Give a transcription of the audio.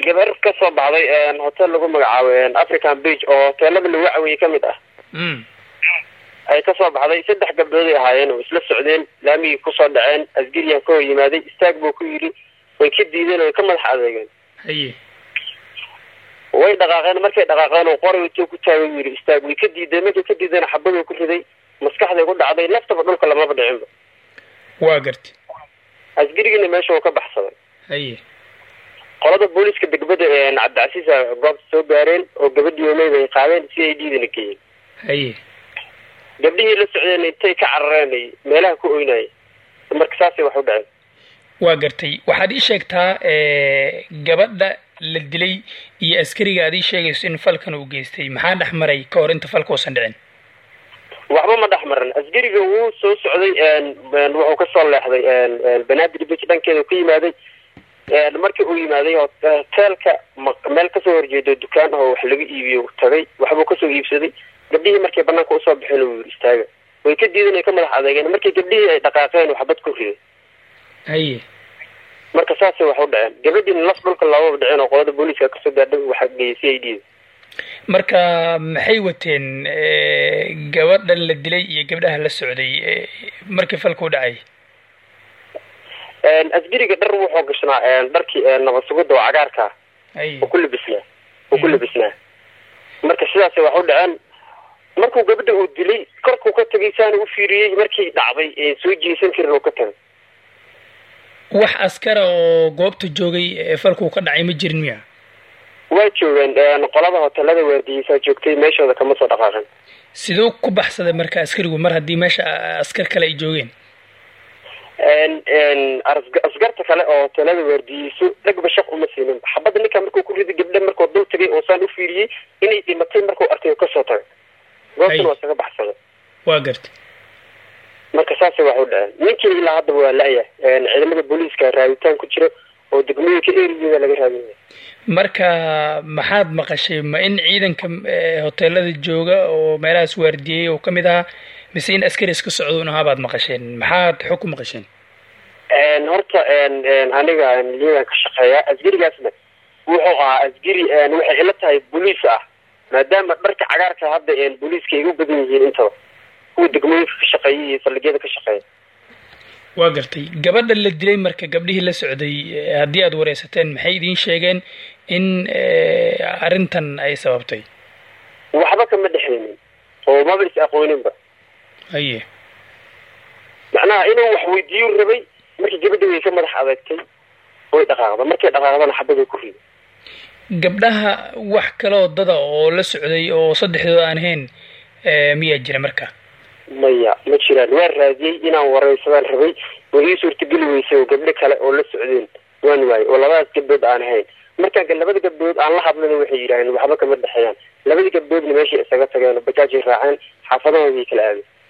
gabar ka soo baxday hotel lagu magacaabo african beach oo hoteelada lagu caweeyey ka mid ah ay ka soo baxday saddex gabdhooday ahaayeen oo isla socdeen laamigii kusoo dhaceen asgariyan ka hor yimaaday istaag buu ku yidhi way ka diideen way ka madax adeegeen haye way dhaqaaqeen markay dhaqaaqeen oo qoray intuu ku taagay yidhi istaag way ka diideen markay ka diideen xabaduu ku riday maskaxday ku dhacday laftaba dhulka lamaba dhicinba waa garti asgarigiina meesha uu ka baxsaday haye qolada booliiska degmada cabdicasiisa goobta soo gaareen oo gabadhii omeyd ay qaadeen si ay dhiidana geeyeen haye gabdhihii la socdeen intay ka carareen ay meelaha ku oynayay marka saasay wax u dhaceen waa gartay waxaad ii sheegtaa gabadha la dilay iyo askariga aad ii sheegayso in falkan uu geystay maxaa dhex maray ka hor inta falka uusan dhicin waxba ma dhex maran asgariga wuu soo socday wuxuu kasoo leexday banaadir beach dhankeeda ka yimaaday markii uu yimaaday hoteelka meel kasoo horjeedo dukaan oo wax laga iibiyo tagay waxbuu kasoo iibsaday gabdhihii markay banaanka usoo baxeen uu yidhi istaaga way ka diidan ay ka madax adeegeen markii gabdhihii ay dhaqaaqeen waxbad ku riday haye marka saasay wax u dhaceen gabadhiina laf dhulka loomaba dhiceen oo qolada booliiska kasoo gaadhay waxa geeyay si ay dhiida marka maxay wateen gabadhan la dilay iyo gabdhaha la socday markii falka u dhacay asgariga dhar wuxuu gashnaa dharkii nabad sugidda oo cagaarka haye oo ku labisnaa oo ku labisnaa marka sidaasay wax u dhaceen markuu gabadha uu dilay korkuu ka tagay saana u fiiriyey markii dhacday soo jeesan karin oo ka tagay wax askara oo goobta joogay falkuu ka dhacay ma jirin miya waa joogeen qolada hotelada waardiyeysaa joogtay meeshooda kama soo dhaqaaqin siduu ku baxsaday marka askarigu mar haddii meesha askar kale ay joogeen askarta kale oo hotelada waardiyeyso dhagba shaq uma siinin xabadda ninkaa markuu ku riday gabdha markuu dul tagay oo saan u fiiriyey inay dhimatay markuu arkay kasoo tagay goobtan waa isaga baxsaday waa gartay marka saasay wax u dhaceen ninkii ilaa haddaba waa la-ya ciidamada booliiska raaditaan ku jira oo degmooyinka erigeeda laga raadinaya marka maxaad maqashay ma in ciidanka hoteelada jooga oo meelahaas waardiyey oo kamid ahaa mise in askari iska socdo un ahaa baad maqasheen maxaad xog ku maqasheen horta aniga liyadan ka shaqeeya asgarigaasna wuxuu ahaa asgari waxay ila tahay booliis ah maadaama dharka cagaarka hadda booliiska ay u badan yihiin intaba kuwa degmooyinka ka shaqeeya iyo saldhigyada ka shaqeeya waa gartay gabadha la dilay marka gabdhihii la socday haddii aad wareysateen maxay idiin sheegeen in arrintan ay sababtay waxba kama dhexeynin oo maba is aqooninba haye macnaha inuu wax weydiiyu rabay markii gabadha way ka madax adeegtay way dhaqaaqda markay dhaqaaqdana xabaduu ku riday gabdhaha wax kaloo dada oo la socday oo saddexdooda aan ahayn miyaa jira marka maya ma jiraan waan raadiyey inaan wareysadaan rabay way ii suurtageli weysay oo gabdho kale oo la socdeen waan waayey oo labadaas gabdhood aan ahayn markaan labada gabdhood aan la hadlana waxay yidhaaheen waxba kama dhexeeyaan labadii gabdhoodna meeshay isaga tageen oo bajaajay raaceen xaafadahooday kala aadeen